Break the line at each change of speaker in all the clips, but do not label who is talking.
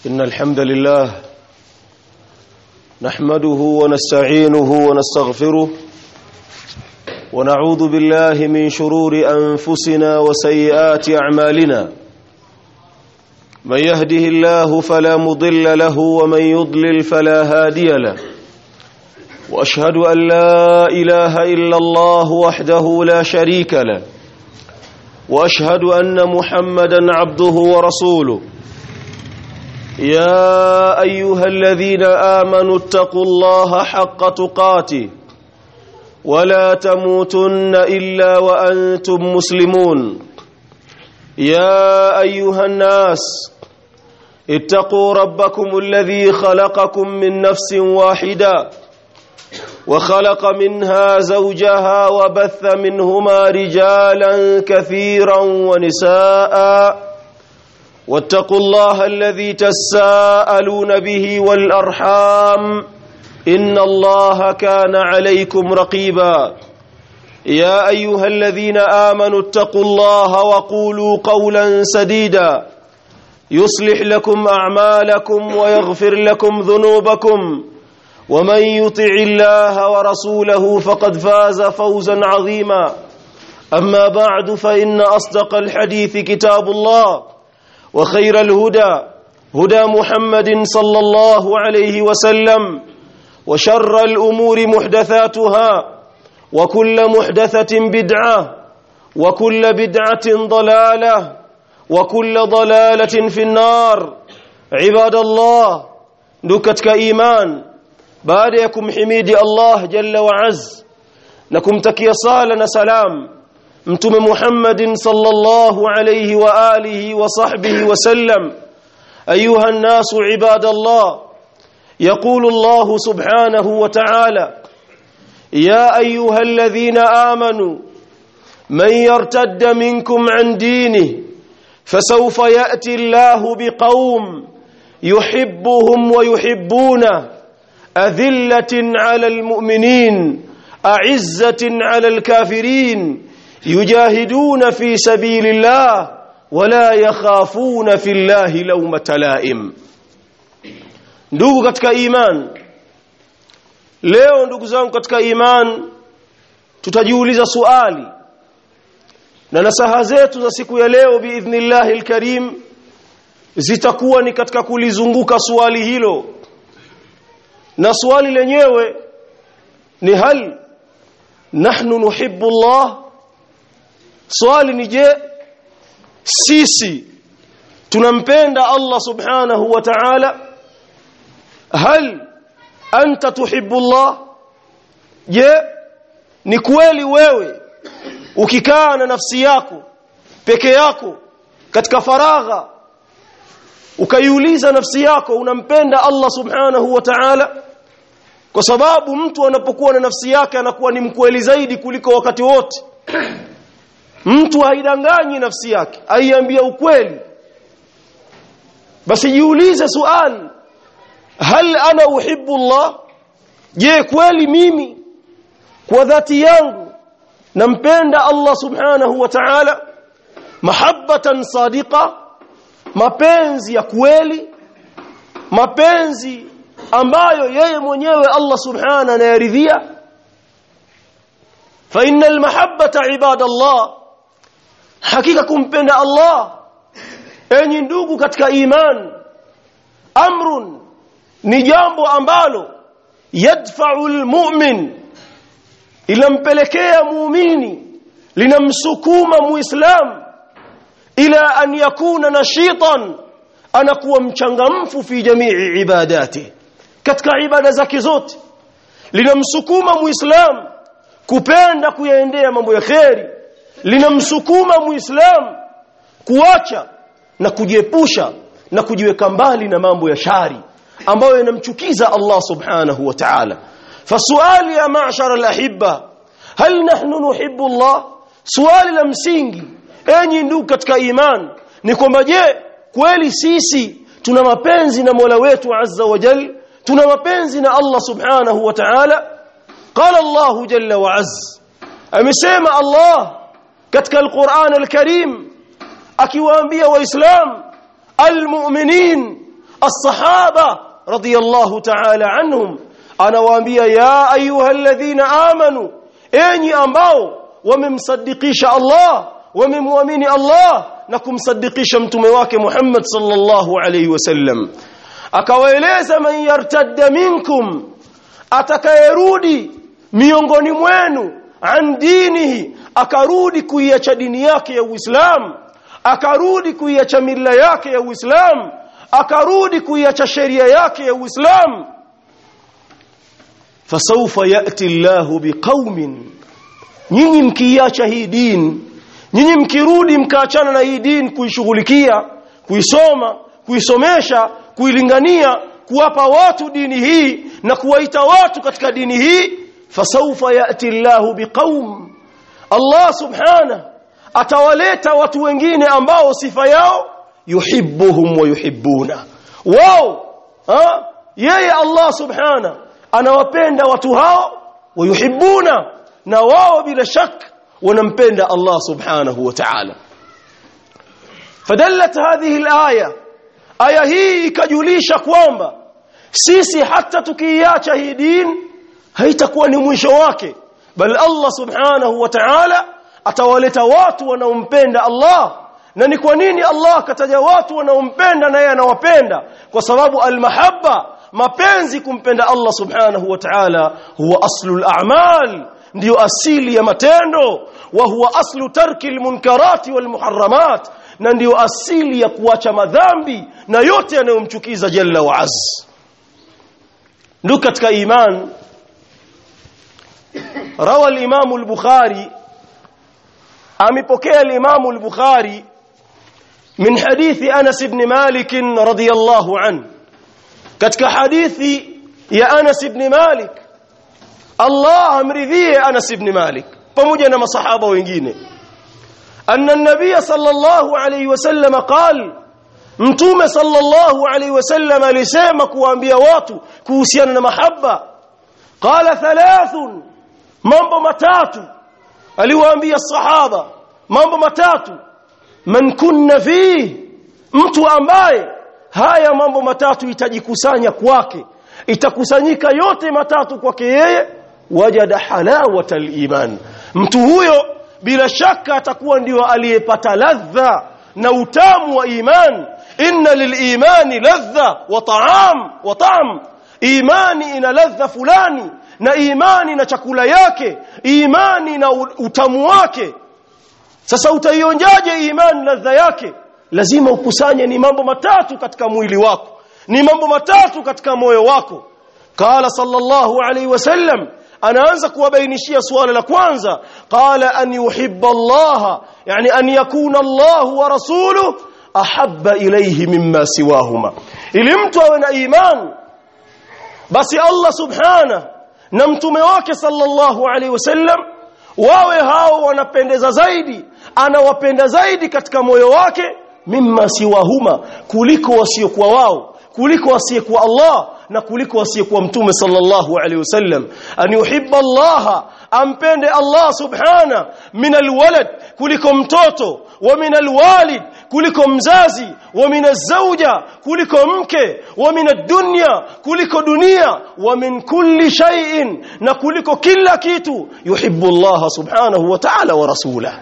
إن الحمد لله نحمده ونستعينه ونستغفره ونعوذ بالله من شرور أنفسنا وسيئات أعمالنا من يهده الله فلا مضل له ومن يضلل فلا هادي له وأشهد أن لا إله إلا الله وحده لا شريك له وأشهد أن محمدا عبده ورسوله يا أيها الذين آمنوا اتقوا الله حق تقاته ولا تموتن إلا وأنتم مسلمون يا أيها الناس اتقوا ربكم الذي خلقكم من نفس واحدة وخلق منها زوجها وبث منهما رجالا كثيرا ونساء واتقوا الله الذي تساءلون به والأرحام إن الله كان عليكم رقيبا يا أيها الذين آمنوا اتقوا الله وقولوا قولا سديدا يصلح لكم أعمالكم ويغفر لكم ذنوبكم ومن يطع الله ورسوله فقد فاز فوزا عظيما أما بعد فإن أصدق الحديث كتاب الله وخير الهدى هدى محمد صلى الله عليه وسلم وشر الأمور محدثاتها وكل محدثة بدعة وكل بدعة ضلالة وكل ضلالة في النار عباد الله نكتك إيمان بعدكم حميد الله جل وعز نكم تكي صالنا سلام mtume Muhammadin sallallahu alayhi wa alihi wa sahbihi wa sallam ayuha an-nasu ibadallah يقول الله سبحانه وتعالى يا ايها الذين امنوا من يرتد منكم عن دينه فسوف ياتي الله بقوم يحبهم ويحبونه اذله على المؤمنين اعزه على الكافرين يجاهدون في سبيل الله ولا يخافون في الله لومة لائم ndugu katika iman leo ndugu zangu katika iman tutajiuliza swali na nasaha zetu za siku ya leo biidhnillahi alkarim zitakuwa ni katika kulizunguka swali hilo na swali lenyewe ni hal nahnu nuhibbu Allah swali ni je sisi tunampenda Allah subhanahu wa ta'ala hal anta tuhibbu Allah je ni kweli wewe ukikaa na nafsi yako peke yako katika faragha ukaiuliza nafsi yako unampenda Allah subhanahu wa ta'ala kwa sababu mtu anapokuwa na nafsi yake anakuwa ni mkweli zaidi kuliko wakati wote mtu haidanganyi nafsi yake aiambia ukweli basi jiulize swali hal ana uhibbu Allah je kweli mimi kwa dhati yangu nampenda Allah subhanahu wa ta'ala mahabbatan sadiqa mapenzi ya kweli mapenzi ambayo yeye mwenyewe Allah subhanahu anayaridhia fa innal mahabbata ibadallah hakika kumpenda Allah enyi ndugu katika iman amrun ni jambo ambalo yadfa'u almu'min ilampelekea muumini linamsukuma muislam ila an yakuna nashitan anakuwa mchangamfu fi jamii ibadati katika ibada zake zote linamsukuma muislam kupenda kuyaendea mambo ya kheri linamsukuma muislam kuacha na kujiepusha na kujiweka mbali na mambo ya shari ambayo yanamchukiza Allah subhanahu wa ta'ala fasuali ya ma'shara al-ahibba hal nahnu nuhibbu Allah swali la msingi enyi ndugu katika iman ni kwamba je kweli sisi tuna mapenzi na Mola wetu azza wa jal tuna mapenzi na Allah subhanahu wa ta'ala qala Allah jalla wa azza amesema Allah katika al-Qur'an al-Karim akiwaambia waislam almu'minin as-sahaba radiyallahu ta'ala anhum anawaambia ya ayyuhalladhina amanu enyi ambao wamemsadikisha Allah wamemwamini Allah na kumsadikisha mtume wake Muhammad sallallahu alayhi wasallam akawaeleza man yartadda minkum atakayerudi miongoni mwenu an dinihi akarudi kuiacha dini yake ya Uislamu akarudi kuiacha mila yake ya Uislamu akarudi kuiacha sheria yake ya Uislamu fasawfa yati Allahu biqaumin nyinyi mkiacha hii dini nyinyi mkirudi mkaachana na hii dini kuishughulikia kuisoma kuisomesha kuilingania kuwapa watu dini hii na kuwaita watu katika dini hii fasawfa yati Allahu biqaum Allah subhanahu atawaleta watu wengine ambao sifa yao yuhibbuhum wa yuhibbuna wao ha? yeye Allah subhana anawapenda watu hao wayuhibbuna na wao bila shak wanampenda Allah subhanahu wa ta'ala fadallat hadhihi alaya aya hii ikajulisha kwamba sisi hata tukiiacha hii dini haitakuwa ni mwisho wake bal Allah subhanahu wa ta'ala atawaleta watu wanaompenda Allah na ni kwa nini Allah akataja watu wanaompenda na yeye anawapenda kwa sababu almahabba mapenzi kumpenda Allah subhanahu wa ta'ala huwa aslul a'mal ndiyo asili ya matendo wa huwa aslu tarki almunkarati walmuharramat na ndiyo asili ya kuacha madhambi na yote yanayomchukiza jalla wa azz ndio katika iman rawa al-imam al-bukhari amepokea al-imam al-bukhari من حديث أنس بن مالك رضي الله عنه katika hadithi ya Anas ibn Malik Allah amridhie Anas ibn Malik pamoja na masahaba wengine anna an-nabiy sallallahu alayhi wasallam qal mtume sallallahu alayhi wasallam alisema kuambia watu kuhusiana na mahaba qala thalathun mambo matatu aliwaambia sahaba mambo matatu man kunna fi mtu ambaye haya mambo matatu itajikusanya kwake itakusanyika yote matatu kwake yeye wajada halawata iman mtu huyo bila shaka atakuwa ndio aliyepata ladha na utamu wa iman inna lilimani ladha wa ta'am wa ta'am imani ina ladha fulani na imani na chakula yake imani na utamu wake sasa utaionjaje imani ladha yake lazima ukusanye ni mambo matatu katika mwili wako ni mambo matatu katika moyo wako qala sallallahu alayhi wasallam anaanza kuwabainishia suala la kwanza qala an yuhibba Allah yani an yakuna Allah wa rasuluhu ahabba ilayhi mimma siwahuma ili mtu awe na imani basi Allah subhana na mtume wake sallallahu alayhi wasallam wawe hao wanapendeza zaidi anawapenda zaidi katika moyo wake mimma siwahuma kuliko wasiokuwa wao kuliko wasiyekuwa Allah na kuliko wasiyekuwa mtume sallallahu alaihi wasallam an yuhibba Allah ampende Allah subhana min alwalad kuliko mtoto wa min alwalid kuliko mzazi wa min azauja kuliko mke wa min ad-dunya kuliko dunia wa min kulli shay'in na kuliko kila kitu yuhibbu Allah subhanahu wa ta'ala wa rasulahu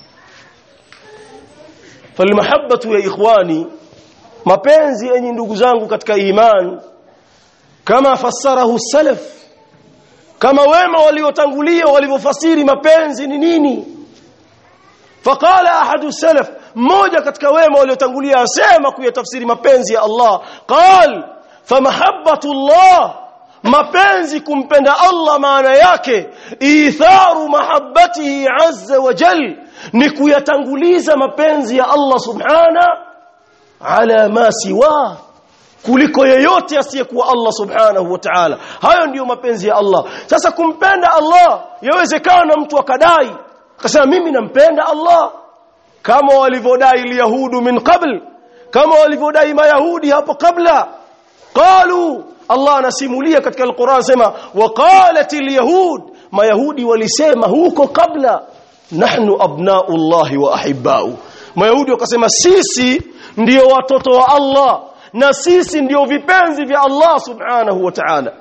falmahabbatu ya ikhwani mapenzi enyi ndugu zangu katika iman kama fassarahu salaf kama wema waliotangulia walivyofasiri mapenzi ni nini faqala ahadu salaf mmoja katika wema waliotangulia asema kuyatafsiri mapenzi ya Allah qal famahabbatu Allah mapenzi kumpenda Allah maana yake itharu mahabbatihi azza wa jal ni kuyatanguliza mapenzi ya Allah subhana ala ma siwa kuliko yeyote asiyekuwa Allah subhanahu wa ta'ala hayo ndiyo mapenzi ya Allah sasa kumpenda Allah yawezekana mtu akadai akasema mimi nampenda Allah kama walivyodai yahudu min qabl kama walivyodai mayahudi hapo kabla qalu Allah anasimulia katika Al-Qur'an sema waqalatil yahud mayahudi walisema huko kabla nahnu abnaullahi wa ahibbau mayahudi wakasema sisi ndiyo watoto wa Allah na sisi ndio vipenzi vya Allah subhanahu wa ta'ala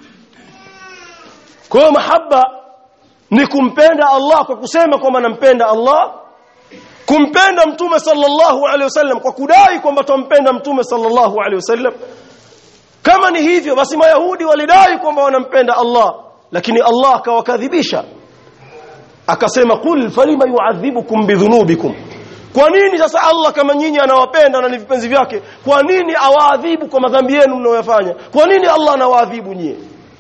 kwa hiyo mahaba ni kumpenda Allah kwa kusema kwamba nampenda Allah kumpenda mtume sallallahu alaihi wasallam kwa kudai kwamba tumpenda mtume sallallahu alaihi wasallam kama ni hivyo basi mayahudi walidai kwamba wanampenda Allah lakini Allah akawakadhibisha akasema qul falima yu'adhibukum bidhunubikum kwa nini sasa Allah kama nyinyi anawapenda na ni vipenzi vyake kwa nini awaadhibu kwa madhambi yenu mnayofanya kwa nini Allah anawaadhibu nyie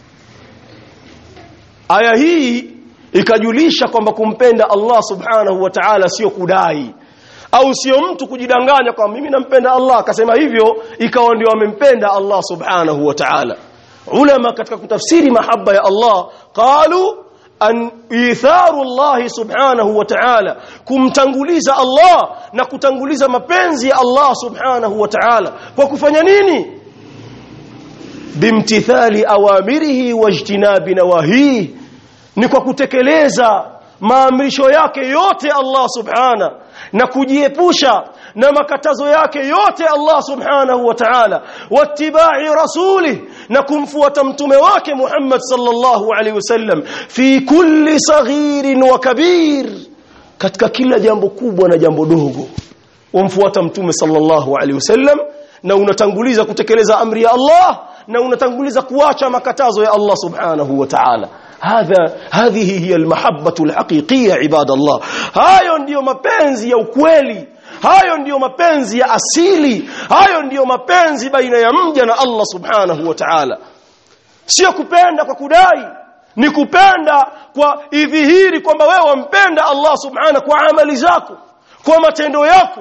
aya hii ikajulisha kwamba kumpenda Allah subhanahu wa ta'ala sio kudai au sio mtu kujidanganya kwamba mimi nampenda Allah akasema hivyo ikawa ndio amempenda Allah subhanahu wa ta'ala ulama katika kutafsiri mahaba ya Allah qalu an itharu Allah subhanahu wa ta'ala kumtanguliza Allah na kutanguliza mapenzi ya Allah subhanahu wa ta'ala kwa kufanya nini bimtithali awamirihi wajtinabi nawahihi ni kwa kutekeleza maamrisho yake yote Allah subhana na kujiepusha na makatazo yake yote Allah subhanahu wa ta'ala wattibai rasuli na kumfuata mtume wake Muhammad sallallahu alaihi wasallam fi kulli saghirin wa kabir katika kila jambo kubwa na jambo dogo umfuata mtume sallallahu alaihi wasallam na unatanguliza kutekeleza amri ya Allah na unatanguliza kuacha makatazo ya Allah subhanahu wa ta'ala هذا هذه هي المحبة الحقيقية عباد الله hayo ndiyo mapenzi ya ukweli hayo ndiyo mapenzi ya asili hayo ndiyo mapenzi baina ya mja na Allah subhanahu wa ta'ala sio kupenda kwa kudai ni kupenda kwa idhihiri kwamba wewe wampenda Allah subhanahu kwa amali zako kwa matendo yako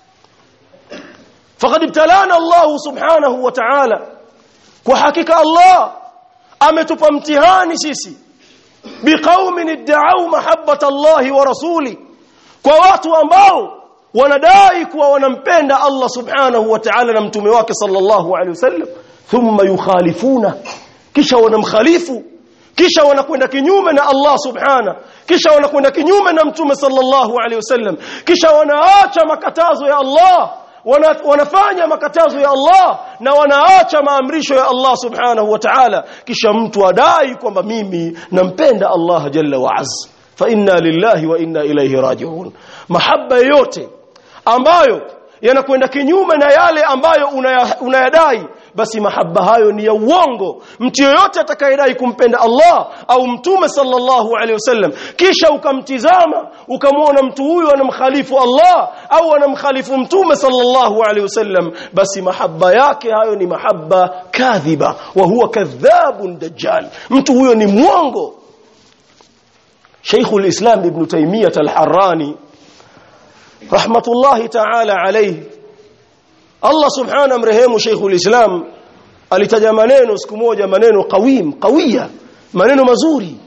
faqad ibtalana Allah subhanahu wa ta'ala kwa hakika Allah ametupa mtihani sisi biqaumin idda'u mahabbata Allah wa rasuli kwa watu ambao wanadai kuwa wanampenda Allah subhanahu wa ta'ala na mtume wake sallallahu alaihi wasallam thumma yukhalifuna kisha wanamkhalifu kisha wanakwenda kinyume na Allah subhana kisha wanakwenda kinyume na mtume sallallahu alaihi wasallam kisha wanaacha makatazo ya Allah wana, wanafanya makatazo ya Allah na wanaacha maamrisho ya Allah subhanahu wa ta'ala kisha mtu adai kwamba mimi nampenda Allah jalla wa azza fa inna lillahi wa inna ilayhi raji'un mahabba yote ambayo yanakwenda kinyume na yale ambayo unayadai una basi mahaba hayo ni ya uongo mtu yoyote atakayedai kumpenda Allah au mtume sallallahu alaihi wasallam kisha ukamtizama ukamwona mtu huyu anamkhalifu Allah au anamkhalifu mtume sallallahu alaihi wasallam basi mahaba yake hayo ni mahaba kadhiba wa huwa kadhabun dajjal mtu huyo ni mwongo Sheikhul Islam Ibn Taymiyyah Al-Harrani rahmatullahi ta'ala alayhi Allah subhanahu mrehemu Sheikhul Islam alitaja maneno siku moja maneno qawim qawiya maneno mazuri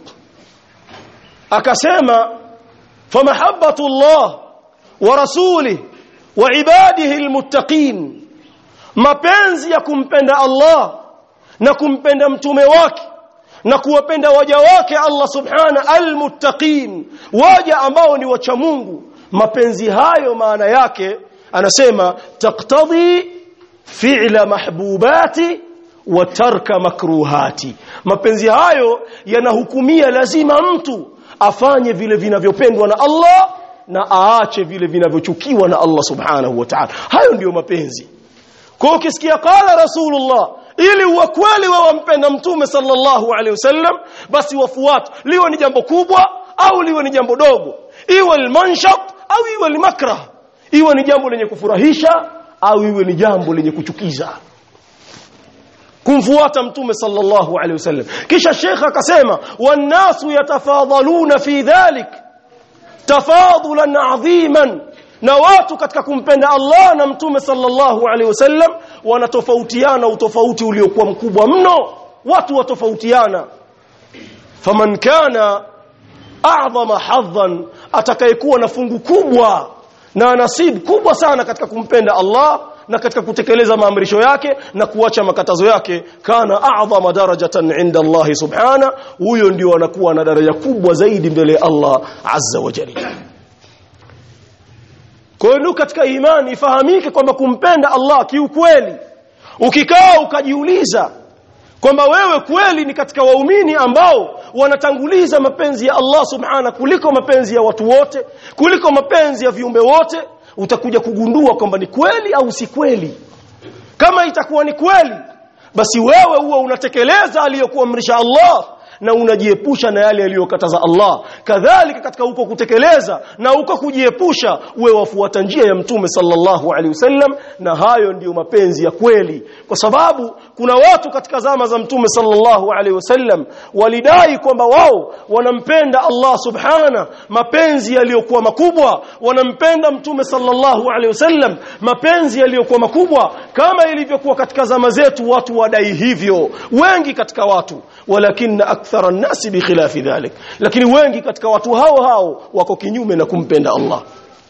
akasema famahabbatu Allah wa rasulih wa ibadihi almuttaqin mapenzi ya kumpenda Allah na kumpenda mtume wake na kuwapenda waja wake Allah subhana almuttaqin waja ambao ni wacha Mungu mapenzi hayo maana yake anasema taqtadhi fi'la mahbubati wa tarka makruhati mapenzi hayo yanahukumia lazima mtu afanye vile vinavyopendwa na Allah na aache vile vinavyochukiwa na Allah subhanahu wa ta'ala hayo ndiyo mapenzi kwa ukisikia qala rasulullah ili uwe kweli wewe wampenda mtume sallallahu alaihi wasallam basi wafuate liwe ni jambo kubwa au liwe ni jambo dogo iwe almanshat au iwe almakrah iwe ni jambo lenye kufurahisha au iwe ni jambo lenye kuchukiza kumfuata mtume sallallahu alaihi wasallam kisha shekha akasema wannasu yatafadhaluna fi dhalik tafadhulan adhiman na watu katika kumpenda Allah na mtume sallallahu alaihi wasallam wanatofautiana utofauti uliokuwa mkubwa mno watu watofautiana faman kana a'zama hadhan atakayekuwa na fungu kubwa na nasib kubwa sana katika kumpenda Allah na katika kutekeleza maamrisho yake na kuacha makatazo yake kana a'zama darajatan inda Allah subhana huyo ndio anakuwa na daraja kubwa zaidi mbele ya Allah azza wa jalla kwa hiyo katika imani ifahamike kwamba kumpenda Allah kiukweli ukikaa ukajiuliza kwamba wewe kweli ni katika waumini ambao wanatanguliza mapenzi ya Allah subhana kuliko mapenzi ya watu wote kuliko mapenzi ya viumbe wote utakuja kugundua kwamba ni kweli au si kweli kama itakuwa ni kweli basi wewe huwa unatekeleza aliyokuamrisha Allah na unajiepusha na yale aliyokataza Allah kadhalika katika huko kutekeleza na huko kujiepusha uwe wafuata njia ya mtume sallallahu alaihi wasallam na hayo ndiyo mapenzi ya kweli kwa sababu kuna watu katika zama za mtume sallallahu alaihi wasallam walidai kwamba wao wanampenda Allah subhana mapenzi yaliyokuwa makubwa wanampenda mtume sallallahu alaihi wasallam mapenzi yaliyokuwa makubwa kama ilivyokuwa katika zama zetu watu wadai hivyo wengi katika watu walakin akthara an-nasi bikhilafi dhalik lakini wengi katika watu hao hao wako kinyume na kumpenda Allah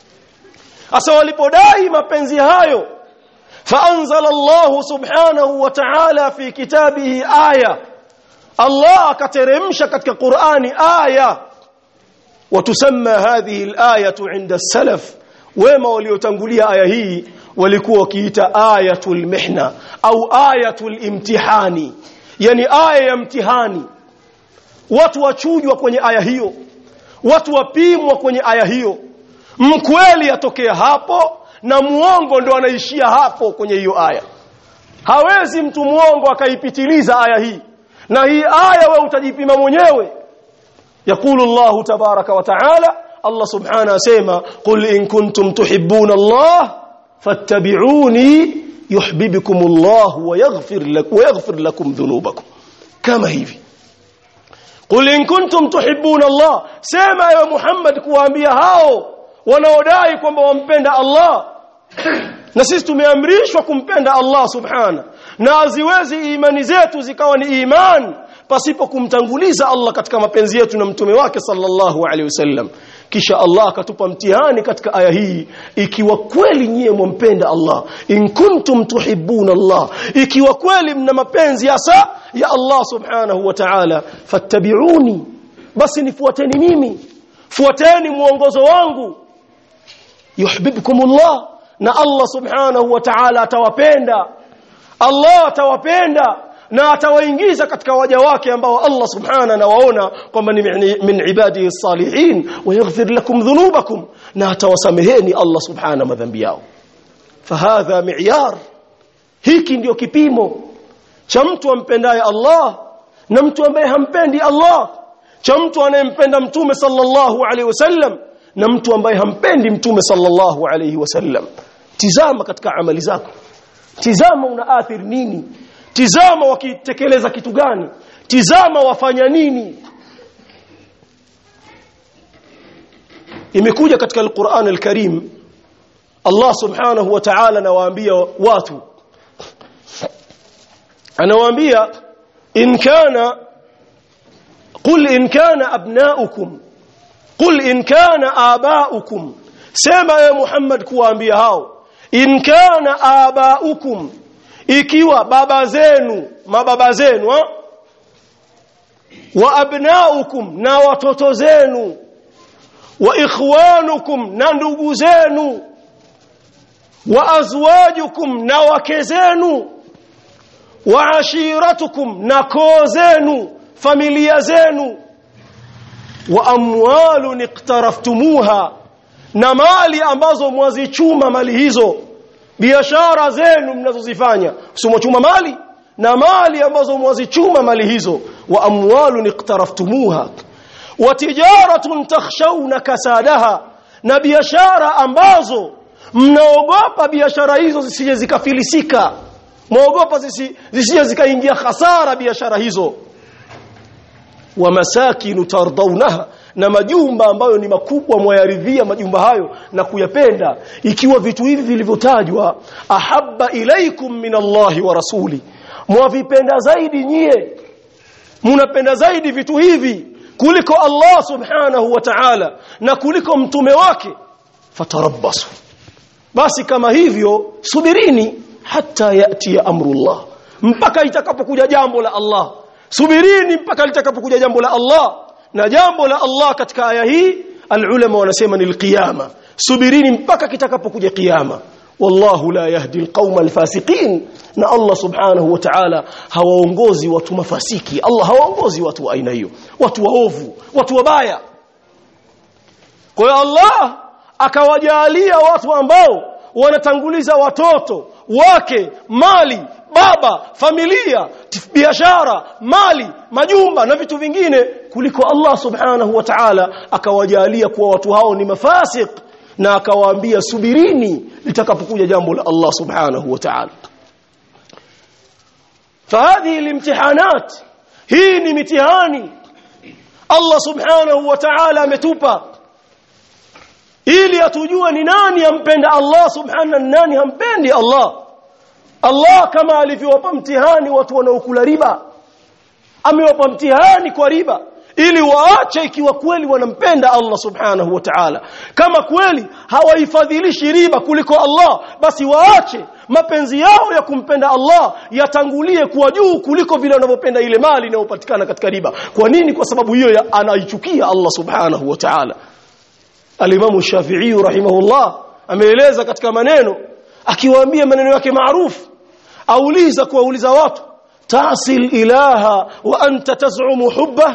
asa walipodai mapenzi hayo فأنزل الله سبحانه وتعالى في كتابه آية الله كترمش كتك قرآن آية وتسمى هذه الآية عند السلف وما وليتنقليها آية هي walikuwa wakiita ayatul mihna au ayatul imtihani yani aya ya mtihani watu wachujwa kwenye aya hiyo watu wapimwa kwenye aya hiyo mkweli atokea hapo na muongo ndo anaishia hapo kwenye hiyo aya hawezi mtu muongo akaipitiliza aya hii na hii aya wewe utajipima mwenyewe yakulu Allah tabaraka wa taala Allah subhanahu asema qul in kuntum tuhibbuna Allah fattabi'uni yuhibbukum Allah wa yaghfir lakum wa yaghfir lakum dhunubakum kama hivi qul in kuntum tuhibbuna Allah sema ewe Muhammad kuwaambia hao wanaodai kwamba wampenda Allah na sisi tumeamrishwa kumpenda Allah subhana na haziwezi imani zetu zikawa ni iman pasipo kumtanguliza Allah katika mapenzi yetu na mtume wake sallallahu alaihi wasallam kisha Allah akatupa mtihani katika aya hii ikiwa kweli nyie mwampenda Allah in kuntum tuhibbuna Allah ikiwa kweli mna mapenzi hasa ya Allah subhanahu wa ta'ala fattabi'uni basi nifuateni mimi fuateni mwongozo wangu yuhibbukumullah na Allah subhanahu wa ta'ala atawapenda Allah atawapenda na atawaingiza katika waja wake ambao Allah subhanahu anawaona kwamba ni min ibadihi salihin wa yaghfir lakum dhunubakum na atawasameheni Allah subhanahu madhambi yao fahadha mi'yar hiki ndio kipimo cha mtu ampendaye Allah na mtu ambaye hampendi Allah cha mtu anayempenda mtume sallallahu alaihi wasallam na mtu ambaye hampendi mtume sallallahu alaihi wasallam tizama katika amali zako tizama unaathiri nini tizama wakitekeleza kitu gani tizama wafanya nini imekuja katika alquran alkarim Allah subhanahu wa ta'ala anawaambia watu anawaambia in kana qul in kana abnaukum qul in kana abaukum sema ya Muhammad kuwaambia hao in kana abaukum ikiwa baba zenu mababa zenu ha? wa abnaukum na watoto zenu wa ikhwanukum na ndugu zenu wa azwajukum na wake zenu wa ashiratukum na koo zenu familia zenu wa amwalun iqtaraftumuha na mali ambazo mwazichuma mali hizo biashara zenu mnazozifanya usimwachuma mali na mali ambazo mwazichuma mali hizo wa amwalun iqtaraftumuha wa tijaratun takhshawna kasadaha na biashara ambazo mnaogopa biashara hizo zisije zikafilisika mwaogopa zisije zikaingia hasara biashara hizo wa masakinu tardaunaha na majumba ambayo ni makubwa mwayaridhia majumba hayo na kuyapenda ikiwa vitu hivi vilivyotajwa ahabba ilaikum min Allahi wa rasuli mwavipenda zaidi nyie munapenda zaidi vitu hivi kuliko Allah subhanahu wa ta'ala na kuliko mtume wake fatarabbasu basi kama hivyo subirini hata yati ya amrullah mpaka itakapokuja jambo la Allah subirini mpaka litakapokuja jambo la Allah na jambo la Allah katika aya hii alulama wanasema ni alqiyama subirini mpaka kitakapokuja kiyama wallahu la yahdi alqauma alfasiqin na Allah subhanahu wa ta'ala hawaongozi watu mafasiki Allah hawaongozi watu wa aina hiyo watu waovu watu wabaya kwa hiyo Allah akawajalia watu ambao wanatanguliza watoto wake mali baba familia biashara mali majumba na vitu vingine kuliko Allah subhanahu wa ta'ala akawajalia kuwa watu hao ni mafasik na akawaambia subirini litakapokuja jambo la Allah subhanahu wa ta'ala فهذه الامتحانات hii ni mitihani Allah subhanahu wa ta'ala ametupa ili atujue ni nani ampenda Allah subhanahu nani hampendi Allah Allah kama alivyowapa mtihani watu wanaokula riba amewapa mtihani kwa riba ili waache ikiwa kweli wanampenda Allah subhanahu wa ta'ala kama kweli hawaifadhilishi riba kuliko Allah basi waache mapenzi yao ya kumpenda Allah yatangulie kuwa juu kuliko vile wanavyopenda ile mali inayopatikana katika riba kwa nini kwa sababu hiyo anaichukia Allah subhanahu wa ta'ala Al-Imam Shafi'i rahimahullah ameeleza katika maneno akiwaambia maneno yake maarufu auliza kuwauliza watu tasil ilaha wa anta taz'umu hubba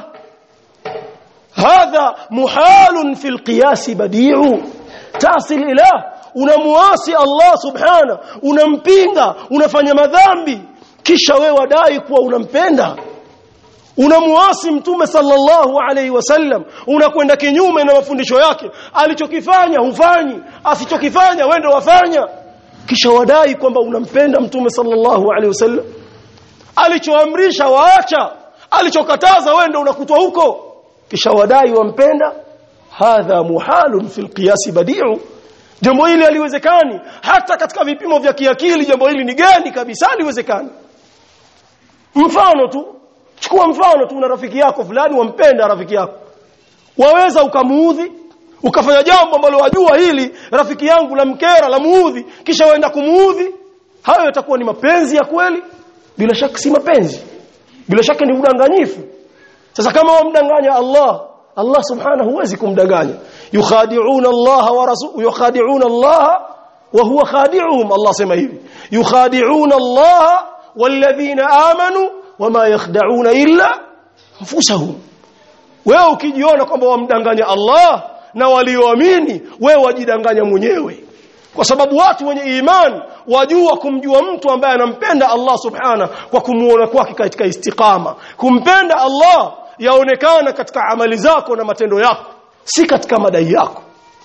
hadha muhalun fil qiyas badi'u tasil ilah unamuasi Allah subhana unampinga unafanya madhambi kisha wewe wadai kuwa unampenda unamuasi mtume sallallahu alaihi wasallam unakwenda kinyume na mafundisho yake alichokifanya hufanyi asichokifanya wewe ndio wafanya kisha wadai kwamba unampenda mtume sallallahu alaihi wasallam alichoamrisha waacha alichokataza wewe ndio unakutwa huko kisha wadai wampenda hadha muhalun fil qiyas badi'u jambo hili haliwezekani hata katika vipimo vya kiakili jambo hili ni gani kabisa haliwezekani mfano tu chukua mfano tu una rafiki yako fulani wampenda rafiki yako waweza ukamuudhi ukafanya jambo ambalo wajua hili rafiki yangu la mkera la muudhi kisha waenda kumuudhi hayo yatakuwa ni mapenzi ya kweli bila shaka si mapenzi bila shaka ni udanganyifu sasa kama wamdanganya Allah Allah subhanahu huwezi kumdanganya yukhadi'una Allah wa rasul yukhadi'una Allah wa huwa khadi'uhum Allah sema hivi yukhadi'una Allah walladhina amanu wama yakhda'una illa anfusahum wewe ukijiona kwamba wamdanganya Allah na walioamini wewe wajidanganya mwenyewe kwa sababu watu wenye imani wajua kumjua mtu ambaye anampenda Allah subhana kwa kumuona kwake katika istiqama kumpenda Allah yaonekana katika amali zako na matendo yako si katika madai yako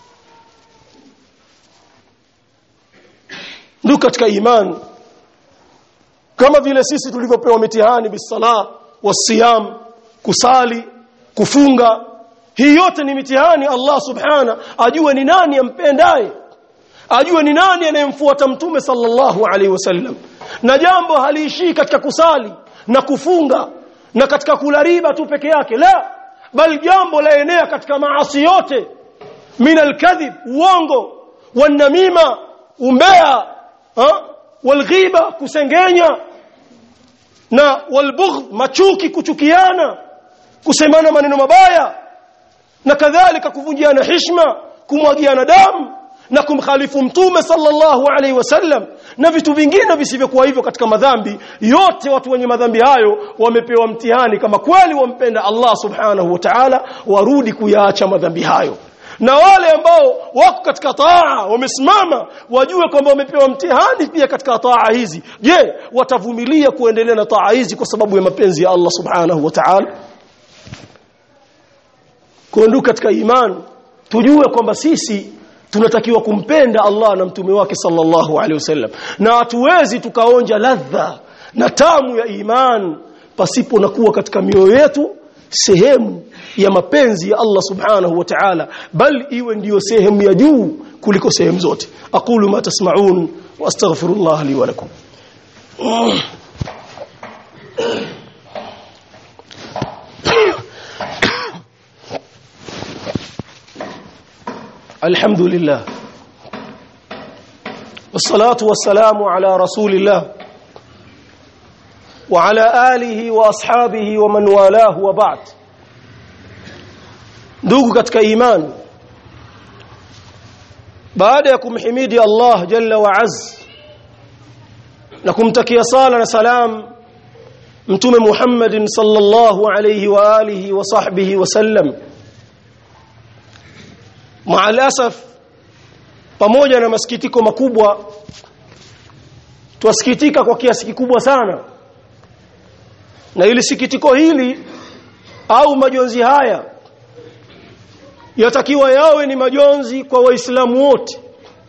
ndio katika imani kama vile sisi tulivyopewa mitihani bisala wasiyam kusali kufunga hii yote ni mitihani Allah subhana ajue ni nani ampendaye ajue ni nani anayemfuata mtume sallallahu alaihi wasallam na jambo haliishii katika kusali na kufunga na katika kula riba tu peke yake la bali jambo laenea katika maasi yote min alkadhib uongo wanamima umbea ha? walghiba kusengenya na walbugh machuki kuchukiana kusemana maneno mabaya na kadhalika kuvunjiana heshima kumwagiana damu na kumkhalifu mtume sallallahu alaihi wasallam na vitu vingine visivyokuwa hivyo katika madhambi yote watu wenye madhambi hayo wamepewa mtihani kama kweli wampenda Allah subhanahu wa ta'ala warudi kuyaacha madhambi hayo na wale ambao wako katika taa wamesimama wajue kwamba wamepewa mtihani pia katika taa hizi je watavumilia kuendelea na taa hizi kwa sababu ya mapenzi ya Allah subhanahu wa ta'ala kuondoka katika imani tujue kwamba sisi tunatakiwa kumpenda Allah na mtume wake sallallahu alaihi wasallam na hatuwezi tukaonja ladha na tamu ya iman pasipo na kuwa katika mioyo yetu sehemu ya mapenzi ya Allah subhanahu wa ta'ala bal iwe ndiyo sehemu ya juu kuliko sehemu zote aqulu ma tasma'un wa astaghfirullah li wa lakum الحمد لله والصلاة والسلام على رسول الله وعلى آله وأصحابه ومن والاه وبعد ndugu katika imani baada ya kumhimidi Allah jalla wa az na kumtakia sala na salam mtume Muhammadin sallallahu alayhi wa alihi wa sahbihi wa sallam maalasaf pamoja na masikitiko makubwa twasikitika kwa kiasi kikubwa sana na ili sikitiko hili au majonzi haya yatakiwa yawe ni majonzi kwa waislamu wote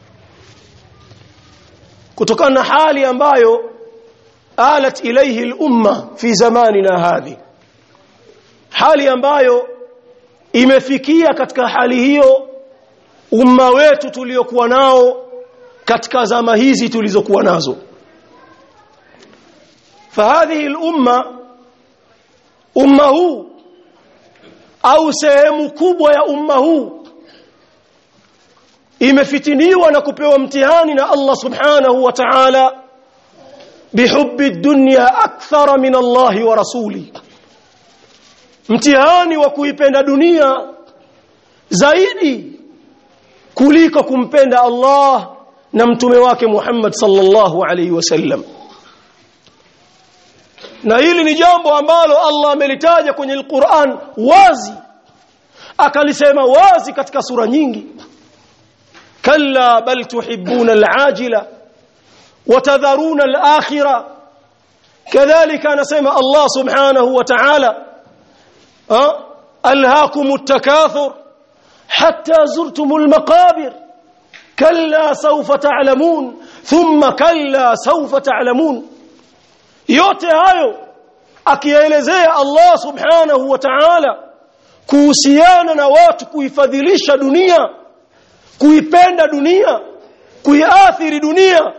kutokana na hali ambayo alat ilayhi al-umma fi zamanina hadhi hali ambayo imefikia katika hali hiyo umma wetu tuliokuwa nao katika zama hizi tulizokuwa nazo fahadhihi al-umma umma huu au sehemu kubwa ya umma huu imefitiniwa na kupewa mtihani na Allah subhanahu wa ta'ala bihubbi dunya akthara min Allah wa rasuli mtihani wa kuipenda dunia zaidi kuliko kumpenda Allah na mtume wake Muhammad sallallahu alaihi wasallam na hili ni jambo ambalo Allah amelitaja kwenye Al-Qur'an wazi akalisema wazi katika sura nyingi kalla bal tuhibbuna al-ajila watadharuna al-akhirah kadhalika anasema Allah subhanahu wa ta'ala alhaakum at-takathur hatta zurtum al-maqabir kalla sawfa ta'lamun thumma kalla sawfa ta'lamun yote hayo akielezea Allah subhanahu wa ta'ala kuhusiana na watu kuifadhilisha dunia kuipenda dunia kuiathiri dunia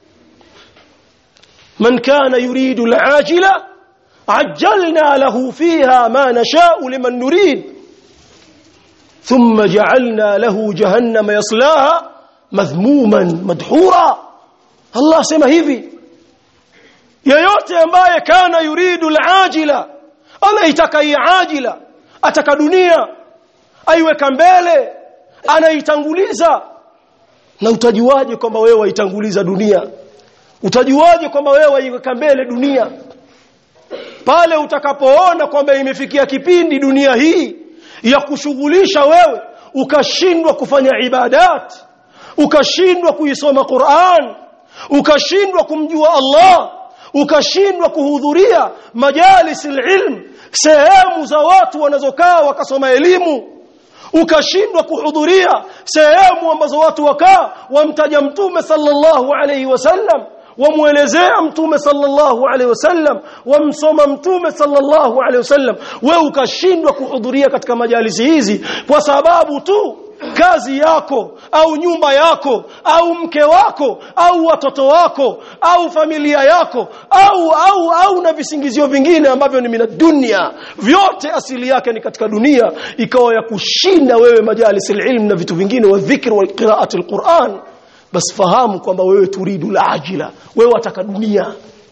man kana yuridu al'ajila ajjalna lahu fiha ma nasha'u liman nurid thumma ja'alna lahu jahannama yaslaha madhmuman madhura Allah sema hivi yeyote ambaye kana yuridu al-ajila anaitaka hii ajila ataka dunia aiweka mbele anaitanguliza na utajuaje kwamba wewe waitanguliza dunia utajuaje kwamba wewe waiweka mbele dunia pale utakapoona kwamba imefikia kipindi dunia hii ya kushughulisha wewe ukashindwa kufanya ibadat ukashindwa kuisoma Qur'an ukashindwa kumjua Allah ukashindwa kuhudhuria majalis ilm sehemu za watu wanazokaa wakasoma elimu ukashindwa kuhudhuria sehemu ambazo watu wakaa wamtaja mtume sallallahu alayhi wasallam wamuelezea mtume sallallahu alaihi wasallam wamsoma mtume sallallahu alaihi wasallam wewe ukashindwa kuhudhuria katika majalisi hizi kwa sababu tu kazi yako au nyumba yako au mke wako au watoto wako au familia yako au au au na visingizio vingine ambavyo ni mina dunia vyote asili yake ni katika dunia ikawa ya kushinda wewe majalis ilm na vitu vingine wa dhikr wa qiraati alquran bas fahamu kwamba wewe turidu la wewe wataka dunia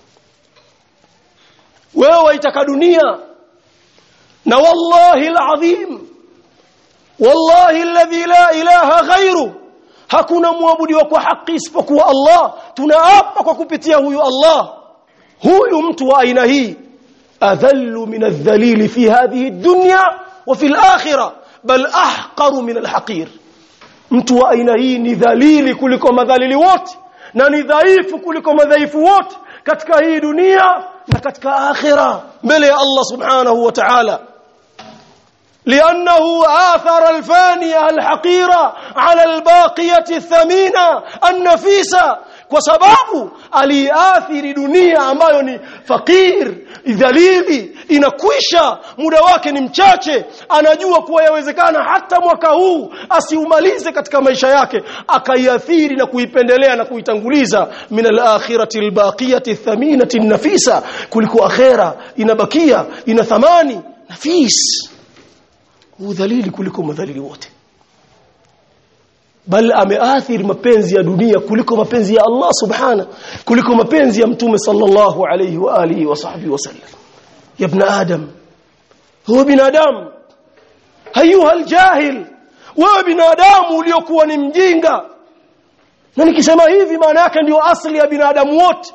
wewe waitaka dunia na wallahi alazim wallahi alladhi la ilaha ghairu hakuna muabudiwa kwa haki isipokuwa Allah tunaapa kwa kupitia huyu Allah huyu mtu wa aina hii adhallu min adh-dhalil fi hadhihi ad-dunya wa fi al-akhirah bal ahqaru min al-haqir mtu wa aina hii ni dhalili kuliko madhalili wote na ni dhaifu kuliko madhaifu wote katika hii dunia na katika akhira mbele ya Allah subhanahu wa ta'ala لأنه آثر الفانية الحقيرة على الباقية الثمينة النفيسة kwa sababu aliathiri dunia ambayo ni fakir dhalili inakwisha muda wake ni mchache anajua kuwa yawezekana hata mwaka huu asiumalize katika maisha yake akaiathiri na kuipendelea na kuitanguliza min al-akhirati al-baqiyati athaminati nafisa kuliko akhera inabakia ina thamani nafis udhalili kuliko madhalili wote bal ameathiri mapenzi ya dunia kuliko mapenzi ya Allah subhana kuliko mapenzi ya mtume sallallahu alayhi wa alihi wa sahbihi wasallam ya ibn adam huwa binadamu hayuha aljahil wewe binadamu uliokuwa ni mjinga na nikisema hivi maana yake ndio asli ya binadamu wote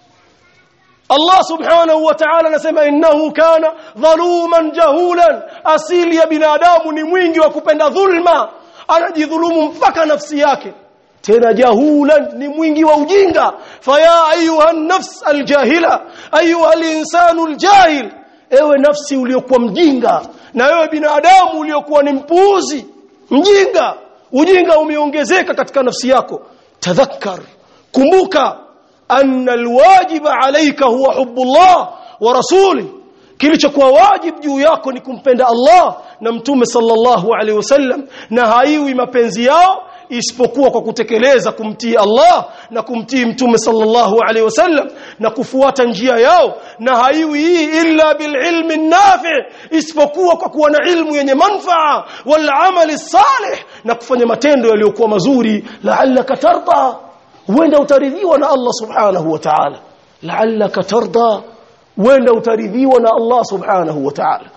Allah subhanahu wa ta'ala anasema innahu kana dhaluman jahulan asili ya binadamu ni mwingi wa kupenda dhulma anajidhulumu mpaka nafsi yake tena jahulan ni mwingi wa ujinga faya ayuha nafs aljahila ayuha alinsanu aljahil ewe nafsi uliokuwa mjinga na ewe binadamu uliokuwa ni mpuuzi mjinga ujinga umeongezeka katika nafsi yako tadhakkar kumbuka anna alwajiba alayka huwa hubbullah wa rasuli kilichokuwa wajib juu yako ni kumpenda Allah na mtume sallallahu alaihi wasallam na haiwi mapenzi yao isipokuwa kwa kutekeleza kumtii Allah na kumtii mtume sallallahu alaihi wasallam na kufuata njia yao na haiwi hii illa bililmi nafi isipokuwa kwa kuwa na ilmu yenye manfaa wal amali salih na kufanya matendo yaliyokuwa mazuri la'allaka tarda huenda utaridhiwa na Allah subhanahu wa ta'ala la'allaka tarda huenda utaridhiwa na Allah subhanahu wa ta'ala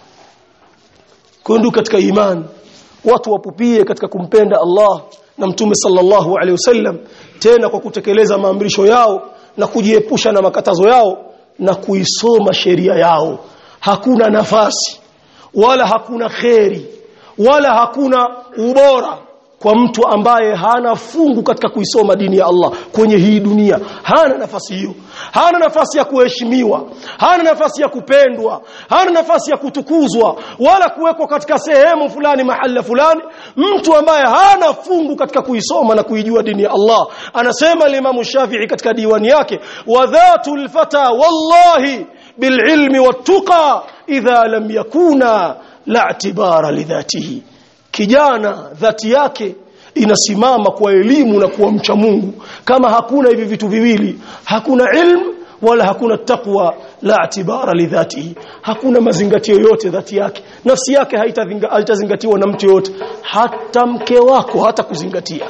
kundu katika imani watu wapupie katika kumpenda Allah na mtume sallallahu alaihi wasallam tena kwa kutekeleza maamrisho yao na kujiepusha na makatazo yao na kuisoma sheria yao hakuna nafasi wala hakuna kheri wala hakuna ubora kwa mtu ambaye hana fungu katika kuisoma dini ya Allah kwenye hii dunia hana nafasi hiyo hana nafasi ya kuheshimiwa hana nafasi ya kupendwa hana nafasi ya kutukuzwa wala kuwekwa katika sehemu fulani mahala fulani mtu ambaye hana fungu katika kuisoma na kuijua dini ya Allah anasema Imam Shafi'i katika diwani yake wa dhatul fata wallahi bililmi wattuqa idha lam yakuna la i'tibara lidhatihi kijana dhati yake inasimama kwa elimu na kuwa mcha Mungu kama hakuna hivi vitu viwili hakuna ilmu wala hakuna takwa la atibara lidhatihi hakuna mazingatio yote dhati yake nafsi yake haitazingatiwa na mtu yote hata mke wako hata kuzingatia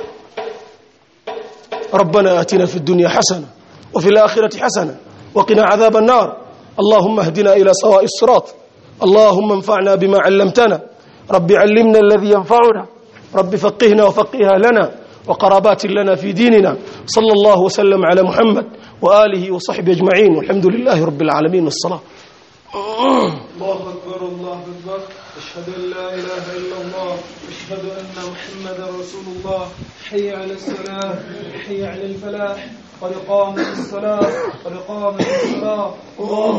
ربنا آتنا في الدنيا حسنة وفي الآخرة حسنة وقنا عذاب النار اللهم اهدنا إلى سواء الصراط اللهم انفعنا بما علمتنا رب علمنا الذي ينفعنا رب فقهنا وفقها لنا وقرابات لنا في ديننا صلى الله وسلم على محمد وآله وصحبه أجمعين والحمد لله رب العالمين والصلاة
الله أكبر الله أكبر أشهد أن لا إله إلا الله أشهد أن محمدا رسول الله حي على الصلاة حي على الفلاح قد قامت الصلاة قد قامت الصلاة الله